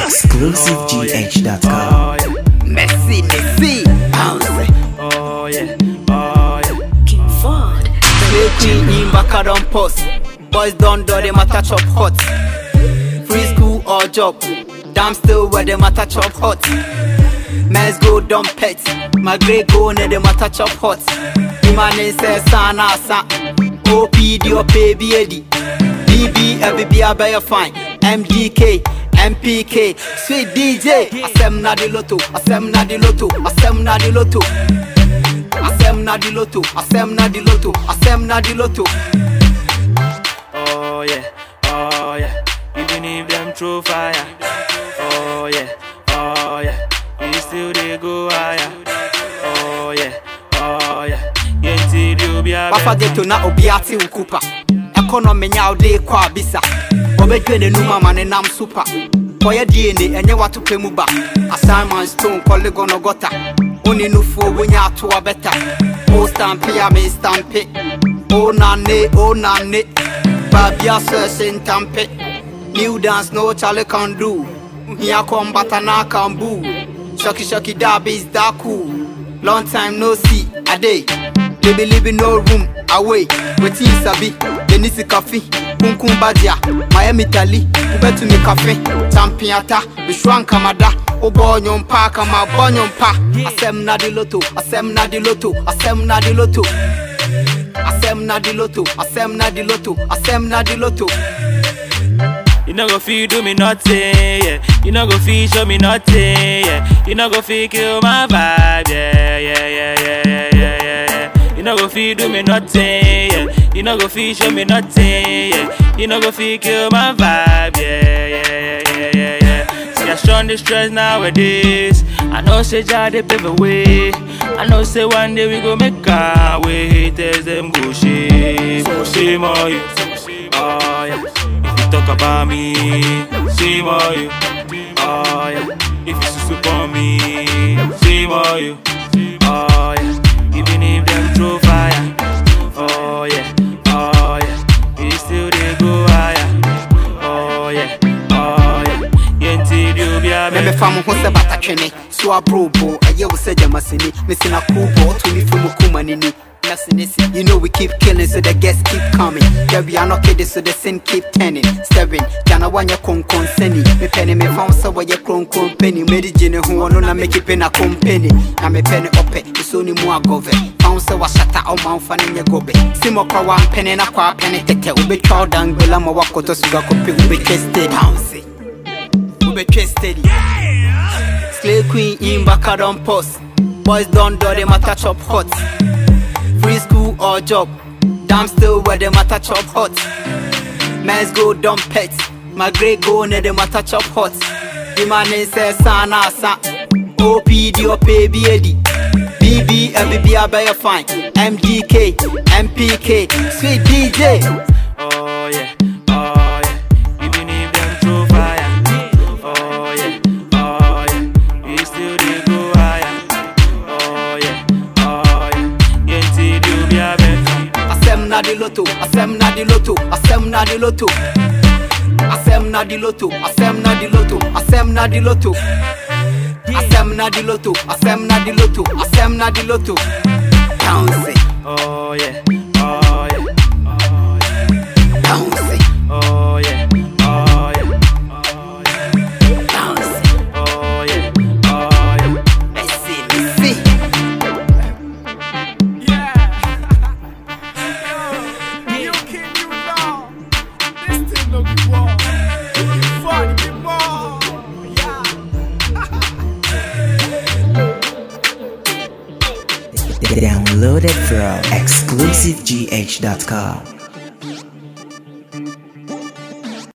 ExclusiveGH.com. Oh yeah, Messi, Messi, bounce. oh yeah, oh yeah. King Ford. Play queen in back on post. Boys don't do them matter chop hot. Free school or job. Damn still where them matter chop hot. Men's go dumb pet. My grey go ne them matter chop hot. Imane say sana sa. OPD or baby Eddie. BB every a better fine. MDK. MPK, sweet DJ, Asem na di loto, Asem na di loto, Asem na di loto. Asem na di loto, asem na di loto, asem na di loto. Oh yeah, oh yeah. Even if them throw fire. Oh yeah, oh yeah. We still they go higher. Oh yeah, oh yeah. Yenti do be a Papa geto na obi ate wo kupa. Economy nya ode kɔ abisa. Obedwe ne numa ma ne nam super. Kɔyɛ DNA ɛnyɛ wato pɛ mu ba. Assignment stone polygon gota. Oni nufuo wonya ato abɛta. O stamp ya me stamp. O nane, o nane. Babia sɛ ntampe. New dance no Charlie can do. Here come batana can boo. Shocky shocky dab is that cool. Long time no see, a day. They be living no room away. Wetin you sabi? Denisi kafi, kunkun badia, Miami tali, ubetu mi kafe, champiata, bishwan kamada, obo nyompa kama bo nyompa. Asem na di loto, asem na di loto, asem na di loto. Asem na di loto, asem na di loto, asem na di loto. You no go feel do me nothing, yeah. You no go feel show me nothing, yeah. You no go feel kill my vibe, yeah, yeah, yeah, yeah, yeah, yeah, yeah. yeah. You no go feel do me nothing, yeah. You no go feel show me nothing, yeah. You no go feel kill my vibe, yeah, yeah, yeah, yeah, yeah, yeah. See I strong the stress nowadays. I know say Jah dey pave the way. I know say one day we go make our way. Haters them go shame, go shame on you. Oh yeah. If you talk about me, shame on you. Oh yeah. If you soup on me, shame on you. Oh yeah. Even if them throw fire. Oh yeah. Oh yeah. We still they go higher. Oh yeah. Oh yeah. Yenti do be a Me me fa mo ho sɛ batatwene so abrobo ɛyɛ wo sɛ gyamasini mesina kubo ɔto me fi mu kuma nini You know we keep killing, so the guests keep coming. Yeah, we are not kidding, so the sin keep turning. Seven, Jana wanya kon kon seni. Me penny me found so why you kron kron penny. Made it jine who no na make it pen a company. Na me penny ope, it's only more gove. Found so wa shata o man fan in your gobe. Simo kwa one penny na kwa penny tete. Ube chow down, bela ma wako to suga kopi ube chested. Bounce ube chested. Slay queen in back on post. Boys don't do them matter chop hot. Free school or job. Damn still where them matter chop hot. Men's go dumb pets. My grey go ne them matter chop hot. The man is say sana sa. OPD or baby Eddie. BB MBB I better fine. MDK, MPK, sweet DJ. Oh yeah, oh yeah. Even if them throw fire. Oh yeah, oh yeah. We still they go higher. Oh yeah, oh yeah. Yenti do be a better. Asem na di loto, asem na di loto, asem na di loto. Asem na di loto, asem na di loto, asem na di loto. Asem na di loto, asem na di loto, asem na di loto. Bounce, Oh yeah, oh yeah, bounce, oh yeah, oh yeah, oh yeah, bounce. oh yeah, oh yeah. Messi, Messi. You can you know this thing look wrong. Fun, get more. Yeah. Download it from ExclusiveGH.com.